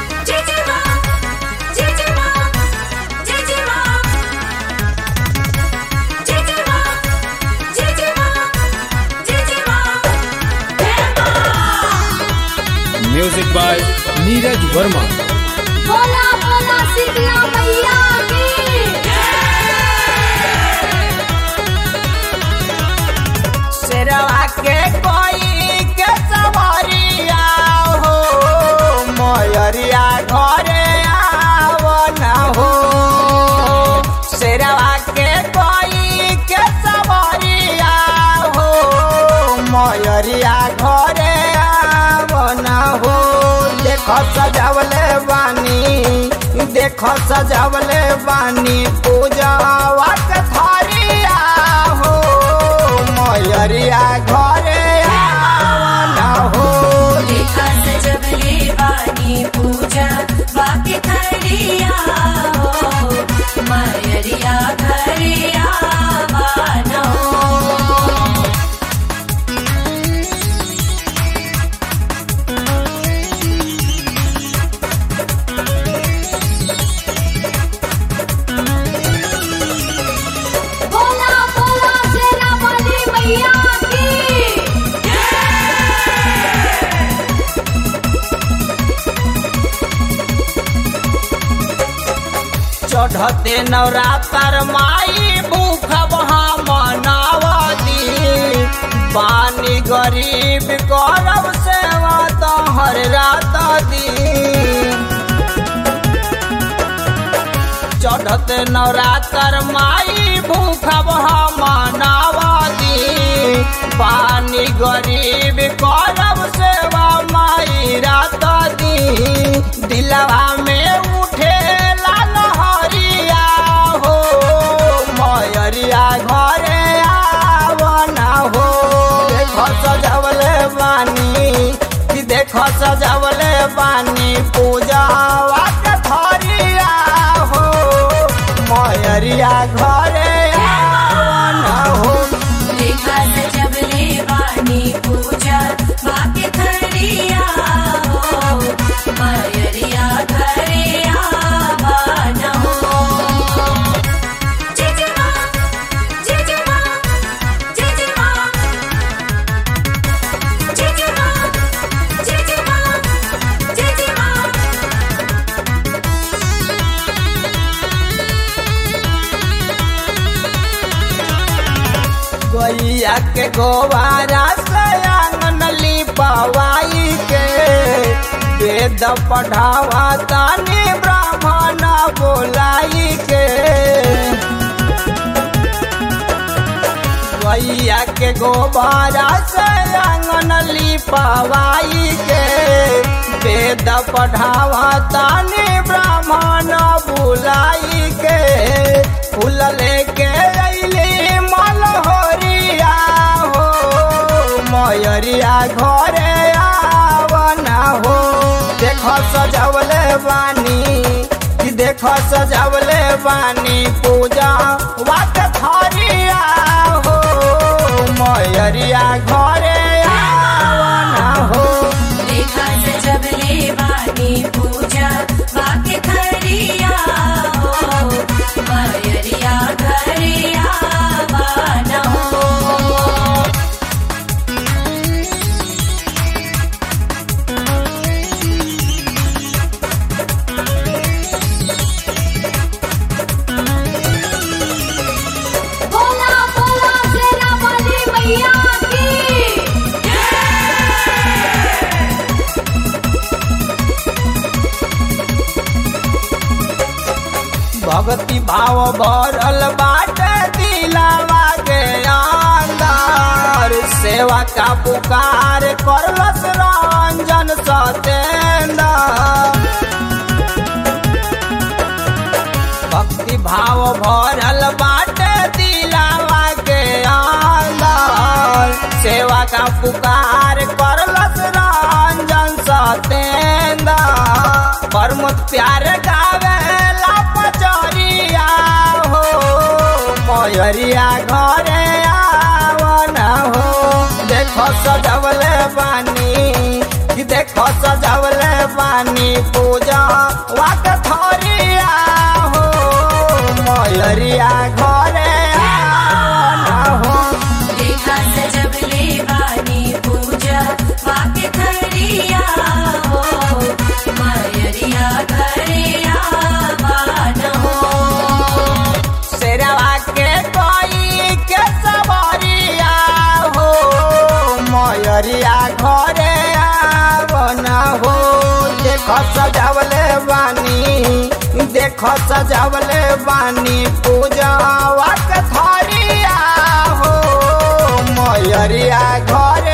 Jijima, Jijima, Jijima, Jijima, Jijima, Jijima, Emma. Music by Neeraj Verma बोला बोला शीतला मैया की शेरवा के कोई के सवरिया हो मयरिया घरे आव न हो शेरवा के कोई के सवरिया हो मयरिया घरे आव न हो देख सजावले बानी देख सजावले बानी पूजावा के थरिया हो मयरिया घरे आवन हो देखा सजवले वाणी पूजा वाक्य खरिया हो मयरिया खरिया बानो बोला बोला शेरा वाली मैया की चढ़ते नवरात्र माई भूख मनावती पानी गरीब गौरव सेवा तो हर रात दी चढ़ते नवरात्र माई भूख मनावती पानी गरीब गौरव सेवा माई रात दी दिलवा में उठे लहरिया हो मयरिया घरे आवना हो देख सजवले बानी कि देख सजवले बानी पूजा के थरिया हो मयरिया घरे आवना हो देखा सजवले वाणी पूजा वाक्य खरिया हो मयरिया खरिया बानो जिजिमा जिजिमा जिजिमा जिजिमा जिजिमा जिजिमा गैया के गोबारा से आंगन लिपवाई के वेद पढ़ावा तानी ब्राह्मण बोलाई के गैया के गोबारा से आंगन लिपवाई के वेद पढ़ावा तानी ब्राह्मण बुलाई के फूल लेके अइली मलहोरिया हो मयरिया घरे आवना हो देख सजवले बानी कि देख सजवले बानी पूजा वाक थरिया हो मयरिया घरे आवना हो देखा सजवले वाणी पूजा वाक्य खरिया हो मयरिया खरिया बानो बोला बोला शेरा वाली मैया की भक्ति भाव भरल बाटे दिलावा के अंदर सेवा का पुकार करलस रंजन सतेंद्र भक्ति भाव भरल बाटे दिलावा के अंदर सेवा का पुकार करलस रंजन सतेंद्र परम प्यार गावेला पचरिया हो मयरिया घरे आवना हो देखो सजवले बानी कि देखो सजवले बानी पूजा वाक थरिया हो मयरिया घरे आवना हो देखा सजवले बानी पूजा वाके थरिया हो मायरिया घरिया बान हो शेरवा के कोई के सवरिया हो मयरिया घरे आवना हो देख सजावले बानी देख सजावले बानी पूजा वाक थरिया हो मयरिया घरे